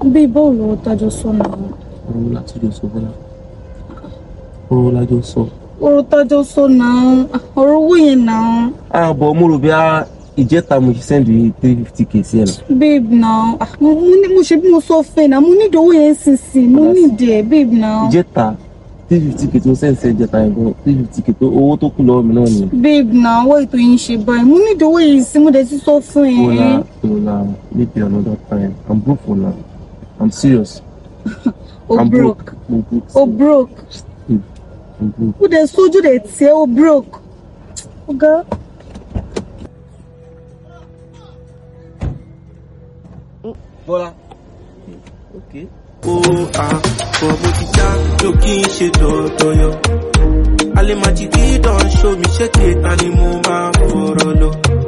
bí bọ́ọ̀lù owó tájọ sọ náà ọ̀rọ̀ láti jọ sọ bọ́lá ọ̀rọ̀ lájọ sọ. ọ̀rọ̀ tájọ sọ náà ọ̀rọ̀ owó yẹn náà àbọ̀ mo rò bí a ìjẹta mo ṣe sẹ́ndì three fifty k sí ẹ̀ nà. babe náà ah, mo mo ní mo ṣe bí mo sọ fẹ́ náà mo nídìí owó yẹn sísìn mo nídìí ẹ̀ babe náà ìjẹta three fifty k tó sẹ́ndì sí ìjẹta yẹn gan three fifty k tó owó tó kù lọ́wọ́ mi náà nìyẹn. babe náà wọ́n ètò yìí ń ṣe báyìí mo nídìí owó yẹn sí mo dẹ̀ ti sọ fún ẹ Ola, Ola, maybe another time. I'm broke for now. I'm serious. o I'm broke I'm broke. o broke I'm broke. ó dẹ̀ sójú dẹ̀ tiẹ̀ o broke ọ̀gá. Bọ́lá. Okay. ó àpọ̀ mo ti já ló kí n ṣe dọ̀dọ̀yọ̀ alẹ́ máa ti dídán ṣó mi ṣé kéta ni mo máa fọ̀rọ̀ lọ.